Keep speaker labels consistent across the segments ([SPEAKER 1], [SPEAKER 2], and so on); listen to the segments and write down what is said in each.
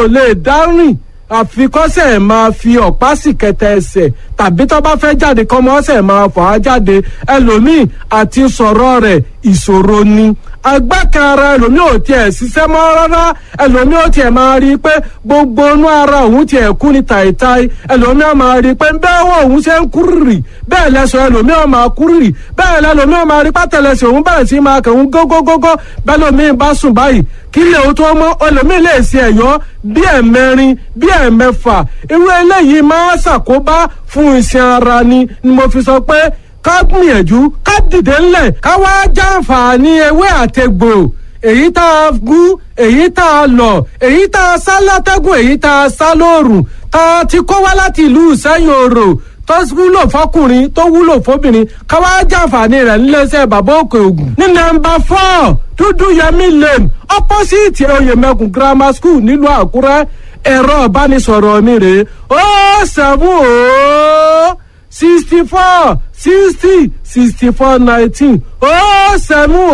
[SPEAKER 1] ò lè dárìn àfikọ́sẹ̀ máa fi ọ̀pá sì kẹtẹ ẹsẹ̀ tàbí tó bá fẹ́ jáde kọ́mọ ọ̀sẹ̀ máa fà á jáde ẹlòmíì àti sọ̀rọ̀ rẹ̀ ìṣòro ni agbákan ara ẹlòmíì ò tiẹ̀ ṣiṣẹ́ mọ́ rárá ẹlòmíì ò tiẹ̀ máa rí i pé gbogbo inú ara òun tiẹ̀ kú ni tàìtàì ẹlòmíì ò máa rí i pé bẹ́ẹ̀ wọ òun ṣe ń kúrìrì bẹ́ẹ̀ lẹ́sọ̀ ẹlòmíì ò máa kúrìrì bẹ́ẹ̀ lẹ́lòmíì ò máa rí pátẹ́lẹsẹ̀ òun bẹ̀rẹ̀ sí máa kẹ̀hún gógógógó bẹ́ẹ̀ lòmíì bá sùn báyìí kí lè o tó mọ́ ẹlòmíì lè ṣe ẹ̀yọ́ bí ẹ̀mẹrin bí ẹ̀mẹfà irú eléyìí máa ṣàkóbá fún iṣan ara ni ni mo fi sọ pé ká gbìyànjú ká dìde ńlẹ̀ ká wá jàǹfààní ewé àtegbò èyí tá a gún èyí tá a lọ èyí tá a sá látẹ́gùn èyí tá a sá lóòrùn tá a ti kó wá láti ìlú ìsẹ́yìn òrò tó wúlò fọkùnrin tó wúlò fóbìnrin ká wá jàǹfààní rẹ̀ níléeṣẹ́ bàbá òkè ògùn. ní nọ́mbà four dúdú yẹmí lane opposite oyèmẹkùn grammar school nílùú àkúrẹ́ ẹ̀rọ ìbánisọ̀rọ̀ mi rèé ó sẹ́fún ó sixty four sixty sixty four nineteen ó sẹ́mú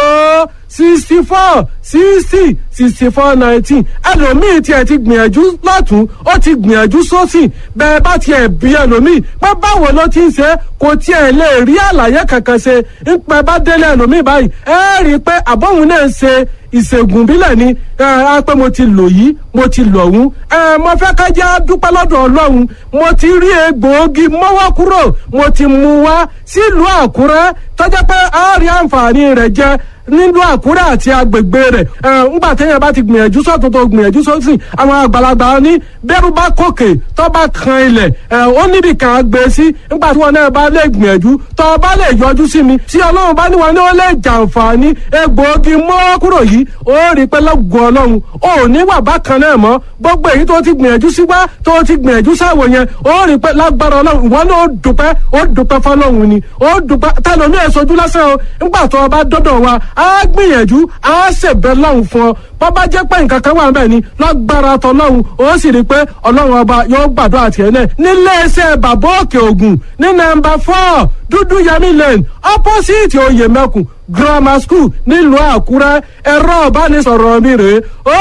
[SPEAKER 1] ó sixty four sixty sixty four nineteen ẹlòmíì tiẹ̀ ti gbìyànjú lọ́tún ó ti gbìyànjú sósì bẹ́ẹ̀ bá tiẹ̀ bí ẹlòmíì pé báwo ló ti ń ṣe kò tiẹ̀ lè rí àlàyé kankan ṣe ń pẹ́ bá délé ẹlòmíì báyìí ẹ rí i pé àbọ̀hún náà ń ṣe ìṣègùn bílẹ̀ ni ẹ pé mo ti lò yìí mo ti lò ọ̀hún ẹ mo fẹ́ ká jẹ́ dúpẹ́ lọ́dọ̀ ọlọ́run mo ti rí egbòogi mọ́wọ́ kúrò mo ti mú wá sílùú àkúrẹ́ tọ́jà pé a rí àǹfààní rẹ̀ jẹ nílùú àkúrẹ́ àti agbègbè rẹ̀ ẹ ńgbà téèyàn bá ti gbìyànjú sọ́tún tó gbìyànjú sósì àwọn àgbàlagbà ní bẹ́rù bá kòkè tó bá kan ilẹ̀ ẹ ó níbi kan gbé sí ńgbà tí wọn náà bá lè gbìyànjú tó bá lè yọjú sí mi tí ọlọ́run bá ní wọn ní ó lè jàǹfààní egbòogi mọ́ kúrò yìí ó rí pé lọ́gùn ọlọ́run ó ní wà bákan náà mọ́ gbogbo èyí tó ti gbìyànjú sí wá tó ti gbìyànjú sáwò yẹn ó rí pé lágbára ọlọ́run ìwọ náà ó dùpẹ́ ó dùpẹ́ fọlọ́run ni ó dùpẹ́ tẹlomi ẹ̀ sojú lásán o ńgbà tó o bá dọ́dọ̀ wa á gbìyànjú á ṣèbẹ̀ lọ́hùn fún ọ bọ́bá jẹ́ pé nǹkan kan wà ń bẹ̀ ni lágbára tọlọ́hun ó sì rí i pé ọlọ́run ọba yóò gbàdúrà tiẹ̀ náà níléeṣẹ́ bàbá òkè ògùn ní nọ́mbà four dúdú yẹmí lane opposite oyèmẹkùn grammar school nílùú àkúrẹ́ ẹ̀rọ ìbánisọ̀rọ̀ mi rèé ó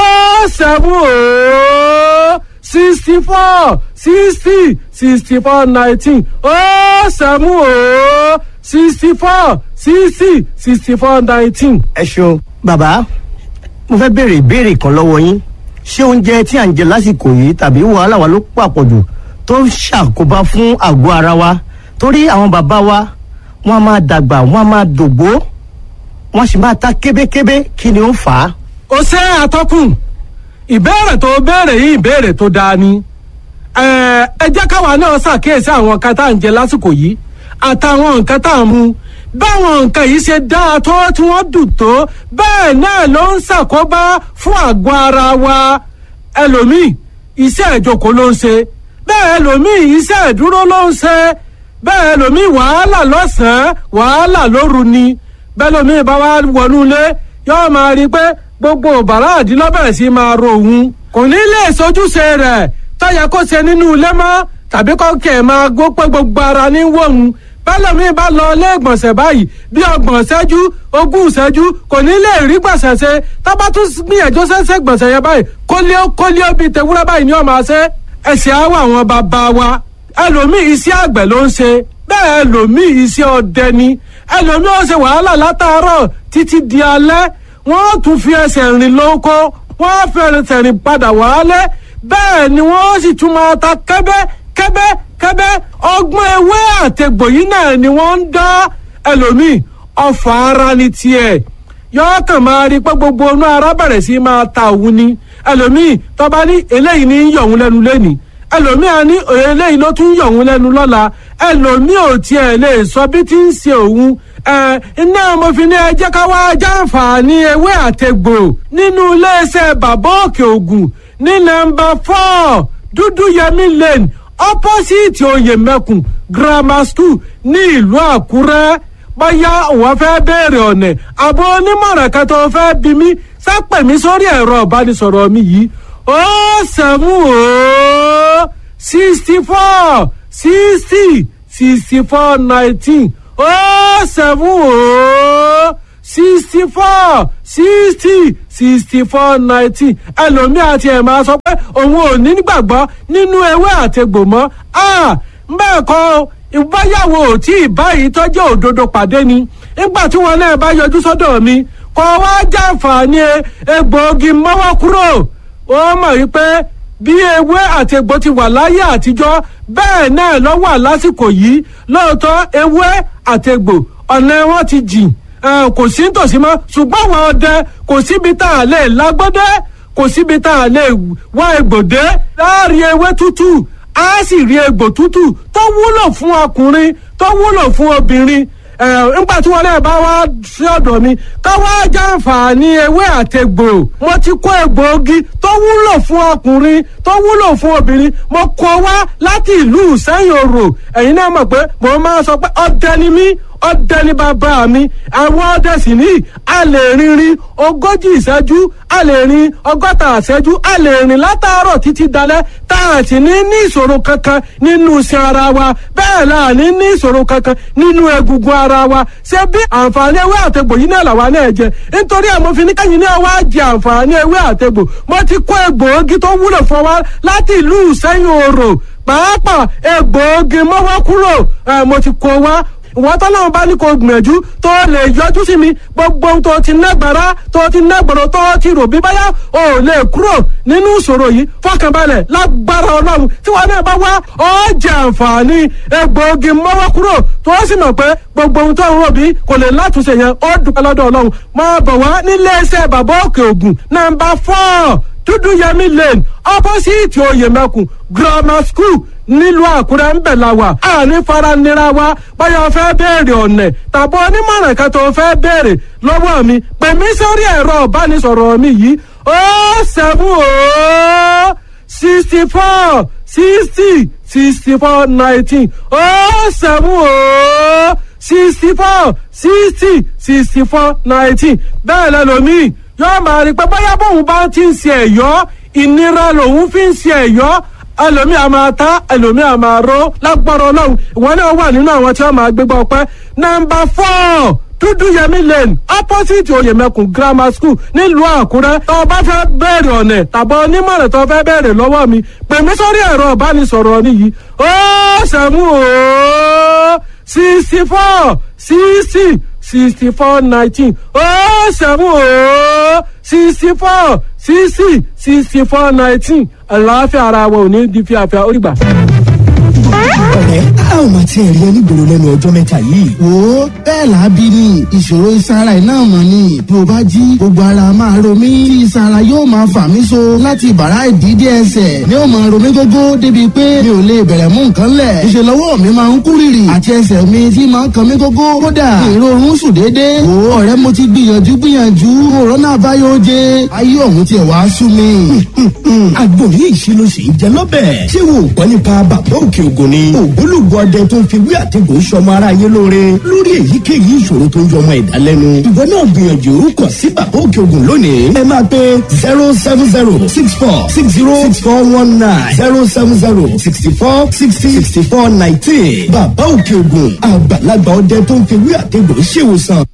[SPEAKER 1] seven ó sixty four sixty sixty four nineteen ó seven ó sixty four sixty sixty four nineteen.
[SPEAKER 2] ẹ ṣeun bàbá mo fẹ́ béèrè ìbéèrè kan lọ́wọ́ yín ṣé oúnjẹ tí à ń jẹ lásìkò yìí tàbí wàhálà wa ló pàpọ̀jù tó ń ṣàkóbá fún àgọ́ ara wa torí àwọn bàbá wa wọ́n á máa dàgbà wọ́n á máa dògbó wọ́n sì máa ta kébékébé kí ni ó ń fà á.
[SPEAKER 1] ó ṣe àtọkùn ìbéèrè tó béèrè yìí ìbéèrè tó dáa ni ẹ ẹ jẹ́ káwa náà ṣàkíyèsí àwọn nǹkan tá à ń jẹ lásìkò yìí àtàwọn nǹkan tá à ń mu báwọn nǹkan yìí ṣe dáa tó tí wọ́n dùn tó bẹ́ẹ̀ náà ló ń ṣàkóbá fún àgọ́ ara wa ẹlòmíì iṣẹ́ ìjókòó ló ń ṣe bẹ́ẹ̀ ẹlòmíì iṣẹ́ ìdúró ló ń ṣe bẹ́ẹ̀ ẹlòmíì wàhálà lọ́sàn-án wàhálà lóru ni bẹ́ẹ̀ ẹlòmíì bá wá wọnú ilé yóò máa rí i pé gbogbo bàrá àdínlọ́bẹ̀rẹ̀ sí máa ro òun kò ní lè sojúṣe rẹ̀ tọ́yẹ kó ṣe nínú ilé mọ́ tàbí kọ́kẹ́ máa gbó pé gbogbo ara ní wọ̀hún bẹ́lẹ̀mí bá lọ ilé ìgbọ̀nsẹ̀ báyìí bí ọgbọ̀n ṣẹ́jú ogún ṣẹ́jú kò ní lè rí gbọ̀nsẹ̀ ṣe tábà tún gbìyànjú ṣẹ́ṣẹ́ gbọ̀nsẹ̀ yẹn báyìí kólíó kólíó bíi tewúrẹ́ báyìí ni ó máa ṣe ẹ̀sìn àwọ̀ àwọn bàbá wa ẹlòmíì iṣẹ́ àgbẹ̀ ló ń ṣe bẹ́ẹ̀ ẹlòmíì iṣẹ́ ọdẹ ni ẹlòmíì ó ṣe wàhálà látàárọ̀ títí di alẹ́ wọ́n tún fi ẹsẹ̀ rìn lóko wọ́n fi ẹsẹ̀ rìn padà wálé bẹ́ẹ̀ ni wọ́n sì tún máa ta kẹ́bẹ́ kẹ́bẹ́ kẹ́bẹ́ ọgbọ́n ewé àtẹ̀gbò yìí náà ni wọ́n ń dá ẹlòmíì ọfà ara ni tiẹ̀ yọọ kàn máa rí pé gbogbo inú ara bẹ̀rẹ̀ sí máa ta òun ni ẹlòmíì tọ́ba ní eléyìí ní yọ̀ òun lẹ́nu lẹ́nìí ẹlòmíì á ní eléyìí ló tún yọ̀ òun lẹ́nu lọ́la ẹlòmíì ò tiẹ̀ lè sọ bí ti ń ṣe òun ẹ iná mo fi ní ẹ jẹ́ ká wá jàǹfààní ewé àtẹ̀gbò nínú iléeṣẹ́ bàbá òkè ògùn ní nọ́mbà four dúdú yẹmí lane opposite oyèmẹkùn grammar school ní ìlú àkúrẹ́ bóyá òun fẹ́ béèrè ọ̀nà àbọ̀ onímọ̀ràn kan tó fẹ́ bí mi sápẹ̀ mi sórí ẹ̀rọ ìbánisọ̀rọ̀ mi yìí ó sẹ́mu ó sixty four sixty sixty four nineteen ó sẹ́mu ó sixty four sixty sixty four nineteen ẹlòmíà ti ẹ̀ máa sọ pé òun ò ní gbàgbọ́ nínú ewé àtegbò mọ́ bẹ́ẹ̀ kọ́ ìbáyàwó tí ìbáyìí tọ́jú òdodo pàdé ni nígbà tí wọn náà bá yọjú sọ́dọ̀ mi kọ́ wá jàǹfààní egbòogi mọ́wọ́ kúrò ó mọ̀ wípé bí ewé àti egbò ti wà láyé àtijọ́ bẹ́ẹ̀ náà ló wà lásìkò yìí lóòótọ́ ewé àti egbò ọ̀nà wọn ti jìn kò sí nítòsí mọ́ ṣùgbọ́n àwọn ọdẹ kò síbi tá a lè lágbọ́dẹ́ kò síbi tá a lè wá egbòdé láàrin ewé tútù á sì rí egbò tútù tó wúlò fún ọkùnrin tó wúlò fún obìnrin nígbà tí wọn náà bá wá sí ọ̀dọ̀ mi ká wá jàǹfààní ewé àtegbò mo ti kó egbòogi tó wúlò fún ọkùnrin tó wúlò fún obìnrin mo kó wá láti ìlú sẹ́yìn òrò ẹ̀yin náà mọ̀ pé mo máa sọ pé ọdẹ ni mí ọdẹ ní bàbá mi àwọn ọdẹ sì ní a lè rinrin ogójì ìṣẹ́jú a lè rin ọgọ́ta ìṣẹ́jú a lè rìn látàárọ̀ títí dalẹ́ tá a sì ní ní ìṣòro kankan nínú iṣan ara wa bẹ́ẹ̀ la ní ní ìṣòro kankan nínú egungun ara wa ṣé bí àǹfààní ewé àtegbò yìí náà làwa náà jẹ nítorí àmọ́ fi ní kẹ́yìn náà wá jẹ àǹfààní ewé àtegbò mo ti kó egbòogi tó wúlò fún wa láti ìlú ìṣẹ́yìn òrò pàápàá egbòogi mọ́wọ́ kúrò mo ti kó wa ìwọ́n tọ́lọ́run bá ní kó gbìyànjú tó lè yọjú sí mi gbogbo ohun tó ti nágbára tó ti nágbọ̀rọ̀ tó ti rò bí báyà ò lè kúrò nínú ìṣòro yìí fọkànbalẹ̀ lágbára ọlọ́run tí wọn náà bá wá ọ jẹ àǹfààní egbòogi mọ́wọ́ kúrò tó sì mọ̀ pé gbogbo ohun tó ń rò bí kò lè látúnṣe yẹn ó dúpẹ́ lọ́dọ̀ ọlọ́run máa bọ̀ wá nílé iṣẹ́ bàbá òkè ògùn nàmbà fọ́ọ̀ dúdú yẹmí lane opposite oyèmẹkùn grammar school nílùú àkúrẹ́ ń bẹ̀ la wà àní faranira wa báyọ̀ fẹ́ béèrè ọ̀nẹ̀ tàbí onímọ̀ràn kan tó fẹ́ béèrè lọ́wọ́ mi pè mí sórí ẹ̀rọ ìbánisọ̀rọ̀ mi yìí ó sẹ́mu ó sixty four sixty sixty four nineteen ó sẹ́mu ó sixty four sixty sixty four nineteen bẹ́ẹ̀ lẹ́lòmíì yóò máa rí pé bóyá bóun bá ti ń ṣe ẹ̀yọ́ ìnira lòun fi ń ṣe ẹ̀yọ́ ẹlòmíì a máa ta ẹlòmíì a máa ró lágbára ọlọ́run ìwọ náà wà nínú àwọn tí wọ́n máa gbégbá ọpẹ́ nọ́mbà four dúdú yẹmí lane opposite oyèmẹkùn grammar school nílùú àkúrẹ́ tó o bá fẹ́ bẹ̀rẹ̀ ọ̀nẹ̀ tàbí onímọ̀ràn tó o fẹ́ bẹ̀rẹ̀ lọ́wọ́ mi pè mí sórí ẹ̀rọ ìbánisọ̀rọ̀ nìyí ó sẹ́mu ó sixty four sixty sixty four nineteen ó sẹ́mu ó sixty four sixty sixty four nineteen àlàáfíà ara wa ò ní di fíafíà ó rí gbà
[SPEAKER 3] ọ̀rẹ́ a ò máa tiẹ̀ rí onígboro lẹ́nu ọjọ́ mẹ́ta yìí.
[SPEAKER 4] wo bẹ́ẹ̀ làábí ni ìṣòro ìsara iná mọ̀ ni bí o bá jí gbogbo ara máa ro mí tí ìsara yóò máa fà mí so láti bàrá ìdídé ẹsẹ̀ ni ó máa ro mí gógó débi pé mi ò lè bẹ̀rẹ̀ mú nǹkan lẹ̀ ìṣe lọ́wọ́ mi máa ń kú rìrì àti ẹsẹ̀ mi tí máa ń kan mí gógó kódà èrò oorun sùn déédéé wo ọ̀rẹ́ mo ti gbìyànjú gbìyànjú òrónà àbáyọ oje ayé ọ̀hún tiẹ̀ wá sú mi.
[SPEAKER 3] àgbo yìí ṣe ló ṣe ń jẹ lọ́bẹ̀. ṣé wo gbọ́ nípa bàbá òkè ògùn ni. ògbólógbò ọdẹ tó ń fi wí àtẹ̀gùn sọmọ aráyé lóore lórí èyíkéyìí ìṣòro tó ń jọ ọmọ ẹ̀dá lẹ́nu. ìwọ náà gbìyànjú kàn sí bàbá òkè ògùn lónìí. ẹ máa pe zero seven zero six four six zero six four one nine zero seven zero sixty four sixty sixty four nineteen. bàbá òkè ògùn àgbàlagbà ọdẹ tó ń fi wí àtẹ̀gùn ṣèwòsàn.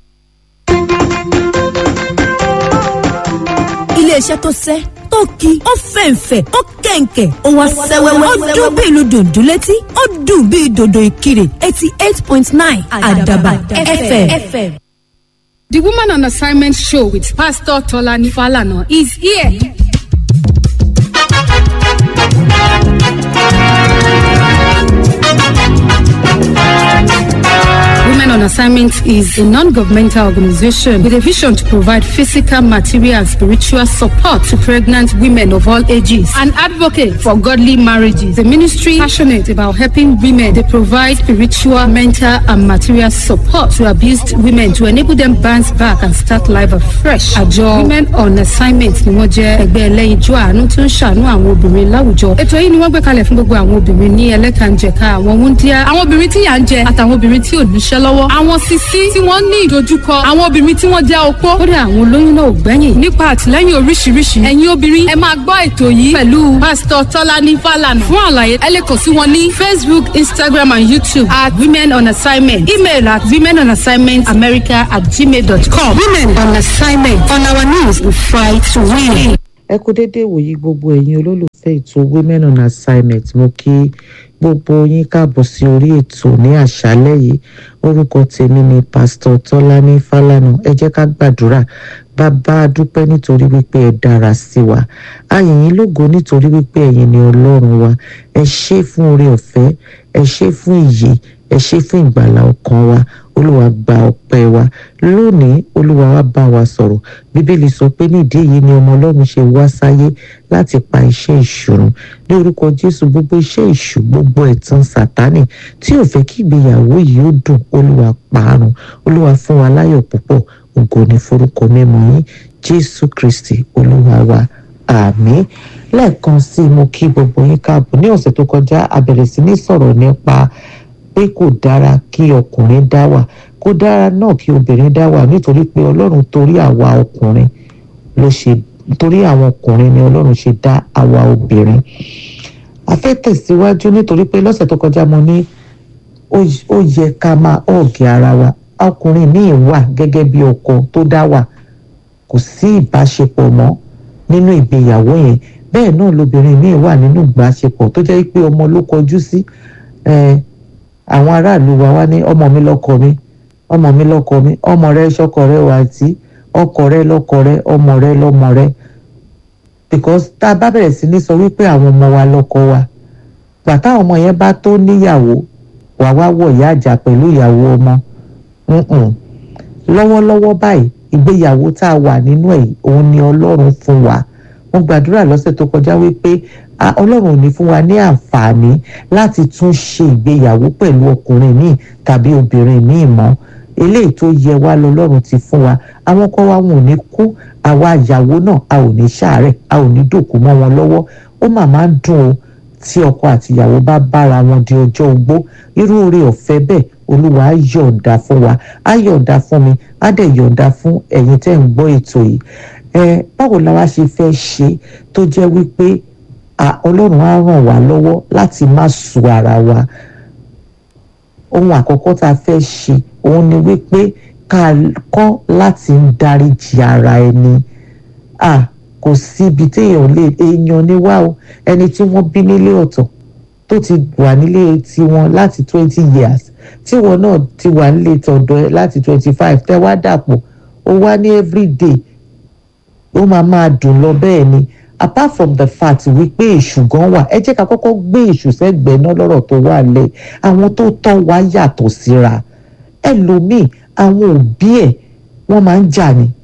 [SPEAKER 5] iléeṣẹ́ tó sẹ́ tó ki ó fẹ̀ǹfẹ̀ ó kẹ̀ǹkẹ̀ ó wá sẹ́wẹ́wẹ́ ó dún bí ìlú dòdò létí ó dùn bí dòdò ìkirè eighty eight point nine àdàbà fm.
[SPEAKER 6] The Woman on Assignment show with Pastor Tolani Falana is here. Women on Assignment is a non-governmental organization with a vision to provide physical, material, and spiritual support to pregnant women of all ages. An advocate for godly marriages. The ministry passionate about helping women. They provide spiritual, mental, and material support to abused women to enable them bounce back and start life afresh. Àjọ Women on Assignment ni wọ́n jẹ́ ẹgbẹ́ ẹlẹ́yinjú àánú tó ń ṣàánú àwọn obìnrin láwùjọ. Ètò yìí ni wọ́n gbé kalẹ̀ fún gbogbo àwọn obìnrin ní ẹlẹ́kànjẹ̀ka àwọn wúndíá, àwọn obìnrin tí yà ń jẹ àtàwọn obìnrin tí ò níṣẹ́ lọ́wọ́. Àwọn àwọn sisi tí wọ́n ní ìdojúkọ àwọn obìnrin tí wọ́n jẹ́ opó kódà àwọn olóyún náà ò gbẹ́yìn nípa àtìlẹ́yìn oríṣiríṣi ẹ̀yin obìnrin ẹ máa gbọ́ ètò yìí pẹ̀lú pásítọ̀ tọ́lání fàlànà fún àlàyé ẹ lè kàn sí wọn ní facebook instagram and youtube at women on assignment email at women on assignment america at gmail dot com women on assignment on our knees we fight to win.
[SPEAKER 7] ẹ kú déédéé wòyí gbogbo ẹ̀yin olólùfẹ́ ètò women on assignment mo kí gbogbo yín káàbọ̀ sí orí ètò ní àṣálẹ́ yìí orúkọ tèmi ni pásítọ̀ tọ́lání fálànà ẹ jẹ́ ká gbàdúrà bàbá a dúpẹ́ nítorí wípé ẹ dára sí wa a yìn yín lógo nítorí wípé ẹ̀yin ni ọlọ́run wa ẹ ṣé fún oore ọ̀fẹ́ ẹ ṣé fún ìyè ẹ ṣé fún ìgbàlà ọkàn wa olúwa gba ọpẹ́ wa lónìí olúwa wa bá wa sọ̀rọ̀ bíbélì sọ pé nídìí èyí ni ọmọ ọlọ́run ṣe wá sáyé láti pa iṣẹ́ ìṣòro ní orúkọ jésù gbogbo iṣẹ́ ìṣù gbogbo ẹ̀tàn sátánì tí ò fẹ́ kí ìgbéyàwó yìí ó dùn olúwa parun olúwa fún wa láyọ̀ púpọ̀ ògo ní forúkọ mímọ́ yín jésù kristi olúwa wa àmín lẹ́ẹ̀kan sí i mo kí gbogbo yín káàbọ̀ ní ọ̀sẹ̀ tó kọjá a bẹ̀rẹ̀ sí ní sọ̀rọ̀ nípa pé kò dára kí ọkùnrin dá wà kò dára náà kí obìnrin dá wà nítorí pé ọlọ́run torí àwa ọkùnrin ló ṣe torí àwọn ọkùnrin ni ọlọ́run ṣe dá àwa obìnrin a fẹ́ tẹ̀síwájú nítorí pé lọ́sẹ̀ tó kọjá mo ní ó yẹ ká máa ọ̀gì ara wa ọkùnrin míì wà gẹ́gẹ́ bí ọkọ tó dá wà kò sí ìbáṣepọ̀ mọ́ nínú ìgbéyàwó yẹn bẹ́ẹ̀ náà lobìnrin míì wà nínú ìbáṣepọ̀ tó jẹ́ pé ọmọ ló kọjú sí àwọn aráàlú wa wá ní ọmọ mi lọ́kọ mi ọmọ mi lọ́kọ mi ọmọ rẹ ṣọkọ rẹ wà tí ọkọ rẹ lọ́kọ rẹ ọmọ rẹ lọ́mọ rẹ because tá a bá bẹ̀rẹ̀ sí ní sọ wípé àwọn ọmọ wa lọ́kọ wa gbà táwọn ọmọ yẹn bá tó níyàwó wà wá wọ̀ ìyá àjà pẹ̀lú ìyàwó ọmọ lọ́wọ́lọ́wọ́ báyìí ìgbéyàwó tá a wà nínú ẹ̀ òun ni ọlọ́run fún wa mo gbàdúrà lọ́sẹ̀ tó kọjá wípé ọlọ́run ò ní fún wa ní àǹfààní láti tún ṣe ìgbéyàwó pẹ̀lú ọkùnrin míì tàbí obìnrin míì mọ́ eléyìí tó yẹ wá lọ́lọ́run ti fún wa àwọn ọkọ wa wọn ò ní kú àwa ìyàwó náà a ò ní ṣàárẹ̀ a ò ní dòkú mọ́ wọn lọ́wọ́ ó mà máa ń dùn o tí ọkọ àti ìyàwó bá bára wọn di ọjọ́ ogbó irú oore ọ̀fẹ́ bẹ́ẹ̀ olúwa á yọ̀ǹda fún wa á yọ̀ǹda fún mi á dẹ̀ yọ̀ǹda fún ẹ̀yin tẹ́ ń gbọ́ ètò yìí ẹ báwo la wá ṣe fẹ́ ṣe tó jẹ́ wípé ọlọ́run á ràn wá lọ́wọ́ láti má sùn ara wa ohun àkọ́kọ́ tá a fẹ́ ṣe òun ni wípé ká kọ́ láti ń dáríjì ara ẹni à kò síbi téèyàn lè èèyàn ní wá o ẹni tí wọ́n bí nílé ọ̀tọ̀ tó ti wà nílé tiwọn láti twenty years tíwọ náà ti wà nílé tọ̀dọ̀ ẹ láti twenty five tẹ́ wá dàpọ̀ ó wá ní everyday ó máa máa dùn lọ bẹ́ẹ̀ ni apart from the fact wípé èṣù gan wà ẹ jẹ́ ká kọ́kọ́ gbé èṣù sẹ́gbẹ̀ẹ́ náà lọ́rọ̀ tó wà lẹ̀ àwọn tó tọ́ wa yàtọ̀ síra ẹlòmíì àwọn òbí ẹ̀ wọ́n máa ń jà ni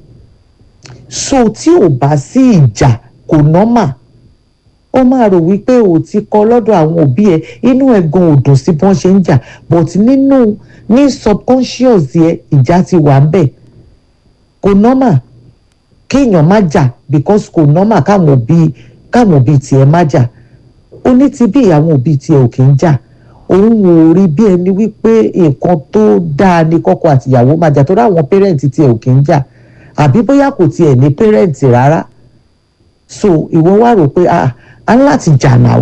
[SPEAKER 7] so tí ò bá sí ìjà kò nọ́mà ó máa rò wípé ò ti kọ́ lọ́dọ̀ àwọn òbí ẹ̀ inú ẹ̀ gan ò dùn sí bí wọ́n ṣe ń jà but nínú ní subconscious yẹ ìjà ti wà ń bẹ̀ kò nọ́mà kéèyàn má jà because kò nọ́mà káwọn òbí káwọn òbí tiẹ̀ má jà ó ní ti bí àwọn òbí tiẹ̀ ò kì í jà òun ò rí bí ẹni wípé nǹkan tó dáa ni kọ́kọ́ àtìyàwó máa jà tó dáwọn pẹ́rẹ́ǹtì tiẹ̀ ò kì í jà àbí bóyá kò tiẹ̀ ní pẹ́rẹ́ǹtì rárá so ìwọ wá rò pé ah a ní láti jà náà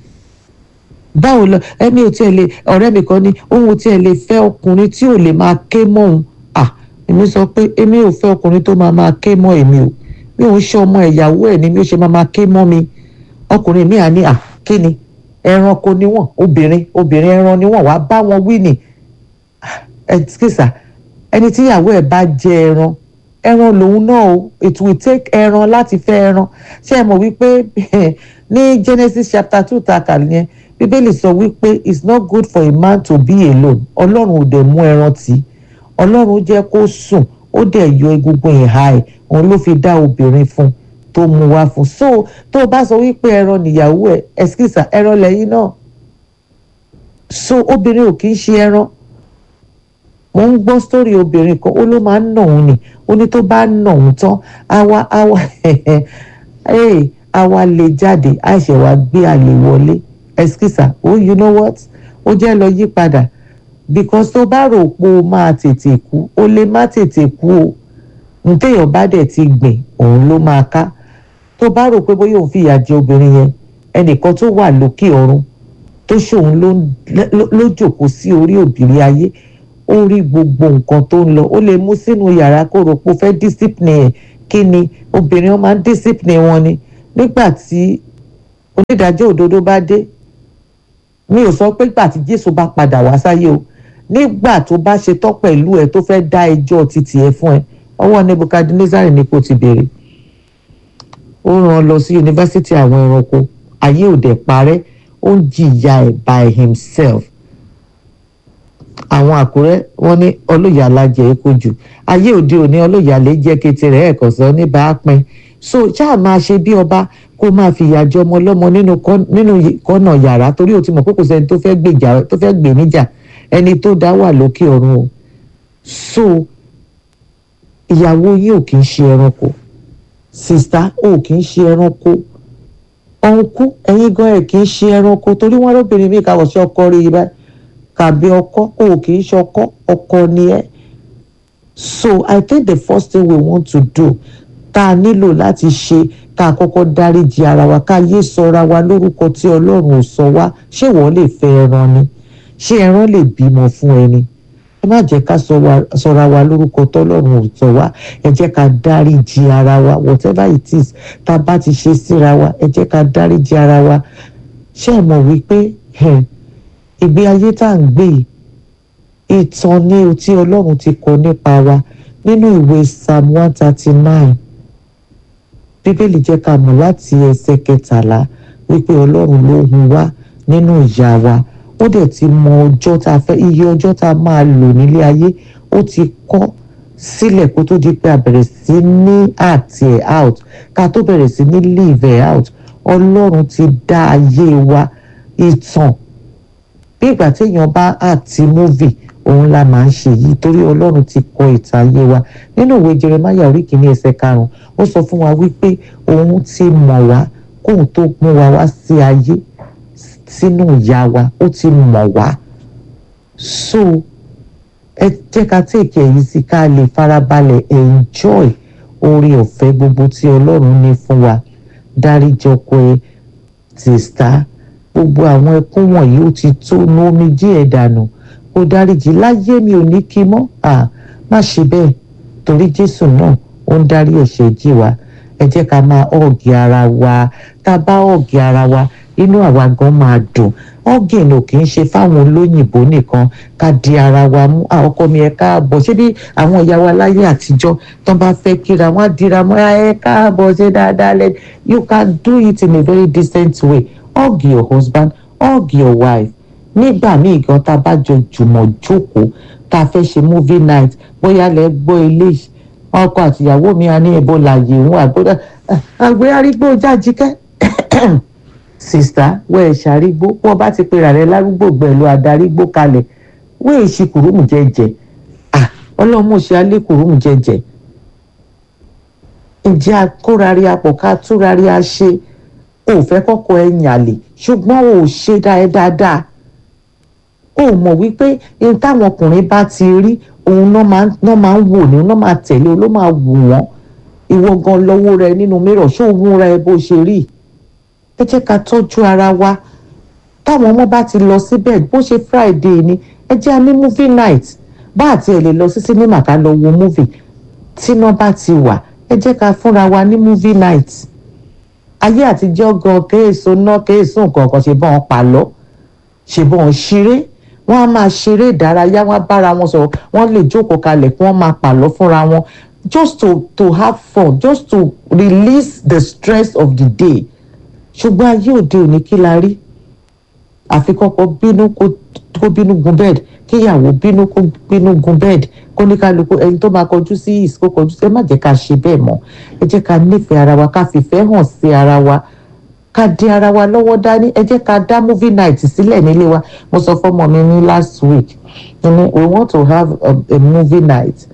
[SPEAKER 7] báwo lọ ẹni ò tiẹ̀ lè ọ̀rẹ́ mi kan ní òun ò tiẹ̀ lè fẹ́ ọkùnrin tí ò lè máa ké mọ́ òun ah èmi sọ pé èmi ò fẹ́ ọkùnrin tó máa máa ké mọ́ èmi o mi ò ń ṣe ọmọ ìyàwó ẹ̀ ni mi ò ṣe máa máa ké mọ́ mi ọkùnrin mi à ní à kí ni ẹranko ni wọ́n obìnrin obìnrin ẹran ni wọ́n wàá bá wọn wí ni ẹ̀tíkìsà ẹni tí ìyàwó ẹ̀ bá jẹ ẹran ẹran lòun náà o it will take ẹran láti fẹ́ ẹran ṣé ẹ mọ̀ wípé ní Genesis chapter two ta kà yẹn bíbélì sọ wípé it's not good for a man to be alone ọlọ́run ò dẹ̀ mú ẹran tì í ọlọ́run jẹ́ kó sùn ó dẹ̀ yọ egungun ìhà ẹ̀ òun ló fi dá obìnrin fún tó mú wá fún so tó o bá sọ wípé ẹran nìyàwó ẹ̀ ẹ̀skísà ẹran lẹ́yìn náà so obìnrin ò kì í ṣe ẹran mo ń gbọ́ sórí obìnrin kan ó ló máa ń nà òun ni ó ní tó bá nà òun tán àwa àwa àwa lè jáde àìṣẹ̀ wá gbé àlè wọlé ẹ̀skísà oh you know what ó jẹ́ lọ yí padà because tó bá rò pé o máa tètè kú o lè má tètè kú o ntẹ̀yàn bá dẹ̀ ti gbìn òun ló máa ká tó bá rò pé bóyá òun fìyà jẹ obìnrin yẹn ẹnìkan tó wà lókè ọ̀run tó ṣòun ló ló- ló jòkó sí orí òbírí ayé ó rí gbogbo nǹkan tó ń lọ ó lè mú sínú yàrá kó rò pé ó fẹ́ discipline ẹ̀ kí ni obìnrin wọn máa ń discipline wọn ni nígbà tí onídàájọ́ òdodo bá dé mi ò sọ pé gbà tí Jésù bá padà wá sáyé o nígbà tó bá ṣe tán pẹ̀lú ẹ tó fẹ́ dá ẹjọ́ títì ẹ fún ẹ ọwọ́ Nebukadnezari ni kò ti béèrè ó rán ọ lọ sí yunifásitì àwọn ẹranko ayé òde parẹ́ ó ń jìyà ẹ̀ by himself àwọn àkúrẹ́ wọ́n ní ọlọ́yà alájẹ epo jù ayé òde òní ọlọ́yà lè jẹ́ kété rẹ̀ ẹ̀kọ́ sọ ní bá a pin so ṣáà máa ṣe bí ọba kó máa fìyà jẹ ọmọ ọlọ́mọ nínú kọ́- nínú kọ́nà yàrá torí o ti mọ̀ pé kò sẹ́ni tó fẹ́ gbèjà tó fẹ́ gbè níjà ẹni tó dá wà lókè ọ̀run o so ìyàwó yín ò kì í ṣe ẹranko sista ò kì í ṣe ẹranko ọ̀nkú ẹ̀yin gan ẹ̀ kì í ṣe ẹranko torí wọ́n lóbìnrin mi kàwọ̀ sí ọkọ rí i báyìí kàbí ọkọ ò kì í ṣe ọkọ ọkọ ni ẹ́ so i think the first thing we want to do tá a nílò láti ṣe ká kọ́kọ́ dáríji ara wa ká yé sọra wa lórúkọ tí ọlọ́run ò sọ wá ṣé wọ́n lè fẹ́ ẹran ni ṣé ẹran lè bímọ fún ẹni ẹ má jẹ́ ká sọ wa- sọra wa lórúkọ tọ́lọ́run ò sọ wá ẹ jẹ́ ká dáríji ara wa whatever it is tá a bá ti ṣe síra wa ẹ jẹ́ ká dáríji ara wa ṣé ẹ mọ̀ wípé ẹ̀, ìgbé ayé tá à ń gbé yìí ìtàn ni o tí ọlọ́run ti kọ nípa wa nínú ìwé psalm one thirty nine bíbélì jẹ́ ká mọ̀ láti ẹsẹ̀ kẹtàlá wípé ọlọ́run ló hun wá nínú ìyá wa ó dẹ̀ ti mọ ọjọ́ tá a fẹ́ iye ọjọ́ tá a máa lò nílé ayé ó ti kọ́ sílẹ̀ kó tó di pé a bẹ̀rẹ̀ sí ní àti ẹ̀ out ká tó bẹ̀rẹ̀ sí ní live ẹ̀ out ọlọ́run ti dá ayé wa ìtàn bí ìgbà téèyàn bá àti múvì òun la máa ń ṣe yìí torí ọlọ́run ti kọ ìtàn ayé wa nínú ìwé jeremaya orí kìíní ẹsẹ̀ karùn-ún ó sọ fún wa wípé òun ti mọ̀ wá kóun tó mú wa wá sí ayé sínú ìyá wa ó ti mọ̀ wá so ẹ jẹ́ ká tèkè èyí sí ká lè farabalẹ̀ enjoy oore ọ̀fẹ́ gbogbo tí ọlọ́run ní fún wa dáríjì ọkọ ẹ tìsta gbogbo àwọn ẹkún wọ̀nyí ó ti tó nu omijé ẹ̀ dànù kó dáríjì láyé mi ò ní kí mọ́ à má ṣe bẹ́ẹ̀ torí jésù náà ó ń dárí ẹ̀ṣẹ̀ jì wá ẹ jẹ́ ká máa ọ̀gì ara wa tá a bá ọ̀gì ara wa inú àwa gan máa dùn ọ̀gìn ò kì í ṣe fáwọn olóyìnbó nìkan ká di ara wa mú "Ah, ọkọ mi ẹ káàbọ̀ ṣé bí àwọn ìyá wa láyé àtijọ́ tó bá fẹ́ kíra wọn á dira mọ́ ẹ káàbọ̀ ṣe dáadáa lẹ you can do it in a very decent way hug your husband hug your wife nígbà míì gan tá a bá jọ jùmọ̀ jókòó tá a fẹ́ ṣe movie night bóyá lẹ gbọ́ eléyìí ọkọ àtìyàwó mi á ní ebola yìí wọn àgbọ́dọ̀ àgbẹ̀ arígbó jájíkẹ́ sista wọ ẹ̀ ṣàrígbó wọ́n bá ti pera rẹ̀ lárúgbó gbẹ̀lú adarígbó kalẹ̀ wọ́n èsì kùrùmù jẹjẹ ah ọlọ́mọ ṣe alẹ́ kùrùmù jẹjẹ ǹjẹ́ akórari apọ̀ ká túrari a ṣe o ò fẹ́ kọ́kọ́ ẹ yàlè ṣùgbọ́n o ò ṣe dá ẹ dáadáa o ò mọ̀ wípé ohun táwọn ọkùnrin bá ti rí òun náà máa náà máa ń wò ní náà máa tẹ̀lé o ló máa wù wọ́n ìwọ gan lọ́wọ́ rẹ nínú mìíràn ṣó o múra ẹ bó ṣe rí ẹ jẹ́ ká tọ́jú ara wa táwọn ọmọ bá ti lọ síbẹ̀ bó ṣe friday ni ẹ jẹ́ a ní movie night bá àti ẹ̀ lè lọ sí sinimá ká lọ wo movie tíná bá ti wà ẹ jẹ́ ká fúnra wa ní movie night ayé àtijọ́ gan kéèso ná kéèso nǹkan kan ṣe bọ́n wọn pa lọ ṣe bọ́n wọn ṣeré wọ́n á máa ṣeré ìdárayá wọ́n á bára wọn sọ̀rọ̀ wọ́n lè jókòó kalẹ̀ kí wọ́n máa pàlọ́ fúnra wọn just to to have fun just to release the stress of the day ṣùgbọ́n ayé òde òní kí la rí àfi kọ́kọ́ bínú kó kó bínú gun bed kíyàwó bínú kó bínú gun bed kó ní kálukú ẹni tó máa kọjú sí east kó kọjú sí ẹ má jẹ́ ká ṣe bẹ́ẹ̀ mọ́ ẹ jẹ́ ká nífẹ̀ẹ́ ara wa ká fìfẹ́ hàn sí ara wa ká di ara wa lọ́wọ́ dání ẹ jẹ́ ká dá movie night sílẹ̀ nílé wa mo sọ fọ́mọ mi ní last week ní we want to have a, a movie night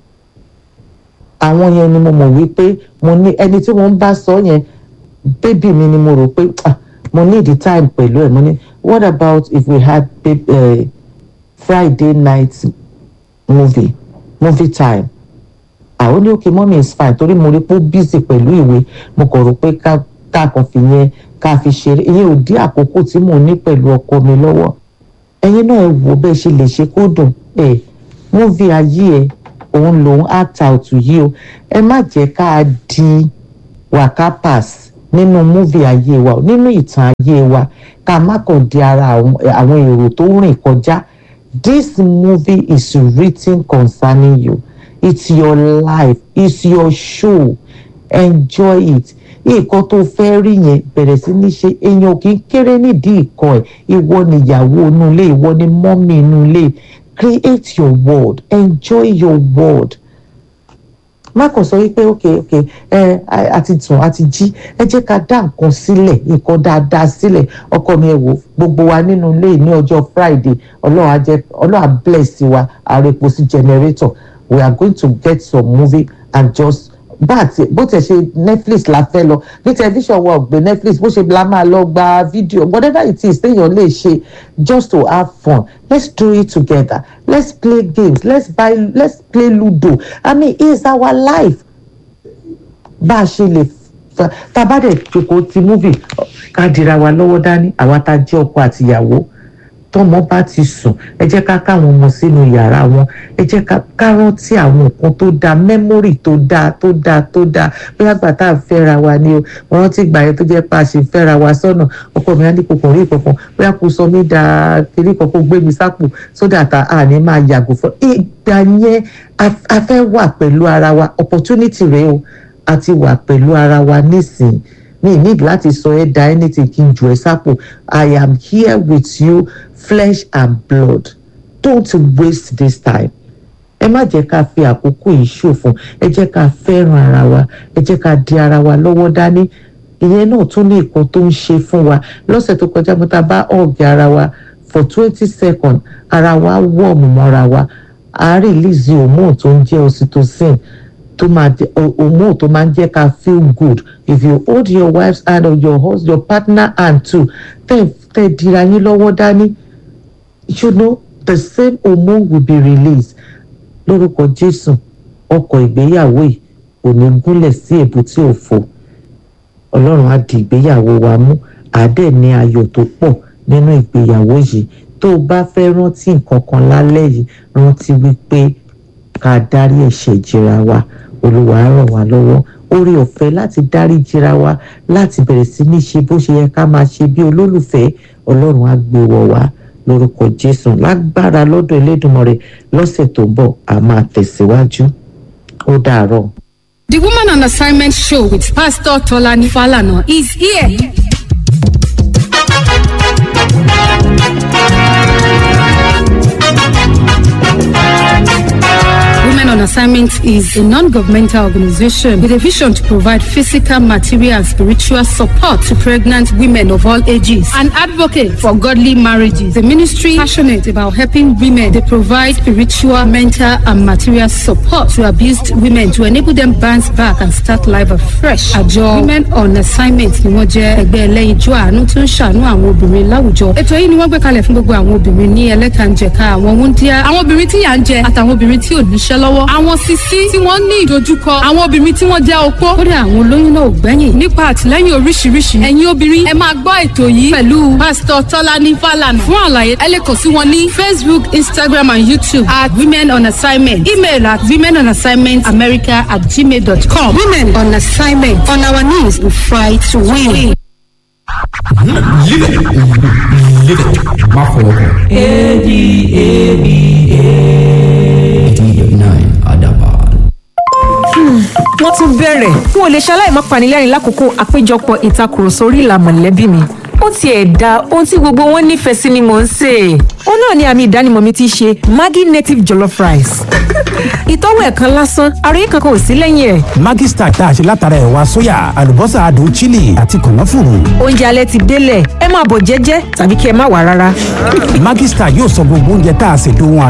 [SPEAKER 7] àwọn yẹn ni mo mọ̀ wípé mo ní ẹni tí wọ́n ń bá sọ yẹn bébì mi ni mo rò pé ah mo need the time pẹ̀lú ẹ̀ mo ní what about if we had babe, uh, friday night movie movie time àwọn ní òkè mọ́mí is fine torí mo rí pé ó busy pẹ̀lú ìwé mo kàn rò pé ká ká kàn fi yẹn ká fi ṣeré ìyẹn ò dí àkókò tí mò ń ní pẹ̀lú ọkọ mi lọ́wọ́ ẹ̀yin náà ẹ wò bẹ́ẹ̀ ṣe lè ṣe kó dùn ẹ̀ movie ayé ẹ̀ òun lòun act out yìí o ẹ má jẹ́ ká di wakapas nínú múvì ayé wa nínú ìtàn ayé wa ká má kàn di ara àwọn àwọn èrò tó rìn kọjá this movie is written concerning you it's your life it's your show enjoy it nǹkan tó fẹ́ rí yẹn bẹ̀rẹ̀ sí ní ṣe èèyàn kì í kéré nídìí ìkọ ẹ̀ ìwọ ni ìyàwó inú ilé ìwọ ni mọ́mí inú ilé create your world enjoy your world má kàn sọ wípé ok ok ẹ àti tún àti jí ẹ jẹ́ ká dá nǹkan sílẹ̀ nǹkan dáadáa sílẹ̀ ọkọ mi ẹ wò gbogbo wa nínú ilé ní ọjọ́ friday ọlọ́run á jẹ́ ọlọ́run á bless wa àrèpò sí generator we are going to get some movie and just bá àti bó tẹ̀ ṣe netflix la fẹ́ lọ ní tẹlifíṣàn wa ò gbé netflix bó ṣe la máa lọ gba fídíò whatever it is téèyàn lè ṣe just to have fun let's do it together let's play games let's buy let's play ludo i mean it's our life bá a ṣe lè fa tá a bá dẹ̀ jókòó ti múvì ká dira wa lọ́wọ́ dání àwa tá a jẹ́ ọkọ àtìyàwó tọmọ bá ti sùn ẹ jẹ́ ká káwọn ọmọ sínú yàrá wọn ẹ jẹ́ ká ká rántí àwọn nǹkan tó dáa mẹ́mórì tó dáa tó dáa tó dáa bóyá gbà tá à ń fẹ́ra wa ni o mo rántí gbà yẹn tó jẹ́ pé a ṣe fẹ́ra wa sọ́nà ọkọ mi á ní kòkòrò rí kankan bóyá kò sọ mí da kiri kankan gbé mi sápò sódà tá a ní máa yàgò fún ìgbà yẹn a fẹ́ wà pẹ̀lú ara wa opportunity rèé o àti wà pẹ̀lú ara wa nísìnyí mi need láti sọ ẹ da anything kí n jù ẹ sápò i am here with you flesh and blood don't waste this time ẹ má jẹ́ ká fi àkókò yìí ṣòfò ẹ jẹ́ ká fẹ́ràn ara wa ẹ jẹ́ ká di ara wa lọ́wọ́ dání ìyẹn náà tún ní nǹkan tó ń ṣe fún wa lọ́sẹ̀ tó kọjá mo ta bá ọ̀gì ara wa for twenty seconds ara wa wọ̀ọ̀mù mọ́ra wa a release hormone tó ń jẹ́ oxytocin tó máa jẹ hormone tó máa ń jẹ́ ká feel good if you hold your wife's hand or your husband your partner hand too tẹ́ tẹ́ dira yín lọ́wọ́ dání you know the same hormone will be released lórúkọ jésù ọkọ̀ ìgbéyàwó yìí kò ní gúnlẹ̀ sí èbúté òfo ọlọ́run á di ìgbéyàwó wa mú àádẹ́ ní ayọ̀ tó pọ̀ nínú ìgbéyàwó yìí tó o bá fẹ́ rántí nǹkan kan lálẹ́ yìí rántí wípé ká dárí ẹ̀ṣẹ̀ jìra wa olúwa á ràn wá lọ́wọ́ orí ọ̀fẹ́ láti dárí jìra wa láti bẹ̀rẹ̀ sí ní ṣe bó ṣe yẹ ká máa ṣe bí olólùfẹ́ ọlọ́run á gbé wọ̀ wá lórúkọ jésù lágbára lọ́dọ̀ elédùnmọ̀rẹ́ lọ́sẹ̀ tó ń bọ̀ a máa tẹ̀síwájú ó dàárọ̀.
[SPEAKER 6] The Woman on Assignment show with Pastor Tolani Falana is here. Women on Assignment is a non-governmental organization with a vision to provide physical, material, and spiritual support to pregnant women of all ages. An advocate for godly marriages. The ministry passionate about helping women. They provide spiritual, mental, and material support to abused women to enable them bounce back and start life afresh. Àjọ Women on Assignment ni wọ́n jẹ́ ẹgbẹ́ ẹlẹ́yinjú àánú tó ń ṣàánú àwọn obìnrin láwùjọ. Ètò yìí ni wọ́n gbé kalẹ̀ fún gbogbo àwọn obìnrin ní ẹlẹ́kànjẹ̀ka àwọn wúndíá, àwọn obìnrin tí yà ń jẹ àtàwọn obìnrin tí ò níṣẹ́ lọ́wọ́ àwọn sisi tí wọ́n ní ìdojúkọ àwọn obìnrin tí wọ́n jẹ́ opó kódà àwọn olóyún náà ò gbẹ́yìn nípa àtìlẹ́yìn oríṣiríṣi ẹ̀yin obìnrin ẹ máa gbọ́ ètò yìí pẹ̀lú pásítọ̀ tọ́lání fàlànà fún àlàyé ẹ lè kàn sí wọn ní facebook instagram and youtube at women on assignment email at women on assignment america at gmail dot com women on assignment on our knees we fight to win.
[SPEAKER 8] Live it. Live it. Má fọwọ́ kàn. eighty-nine Adaban.
[SPEAKER 9] wọ́n tún bẹ̀rẹ̀ n ò lè ṣaláì má panilẹ́rìn lákòókò àpéjọpọ̀ ìtakùrọ̀sọ orí ìlà mọ̀lẹ́bí mi ó tiẹ̀ da ohun tí gbogbo wọn nífẹ̀ẹ́ sí ni mò ń sè é ó náà ni àmì ìdánimọ̀ mi ti ṣe maggi native jollof rice ìtọ́wò ẹ̀kan lásán àròyé kankan ò sí lẹ́yìn ẹ̀
[SPEAKER 10] Maggi Star tá a ṣe látara ẹ̀wà sóyà àlùbọ́sà adùn chili àti kànáfùrù.
[SPEAKER 9] oúnjẹ alẹ́ ti délẹ̀ ẹ máa bọ̀ jẹ́jẹ́ tàbí kí ẹ má wà rárá.
[SPEAKER 10] Maggi Star yóò sọ gbogbo oúnjẹ tá a ṣe dóhun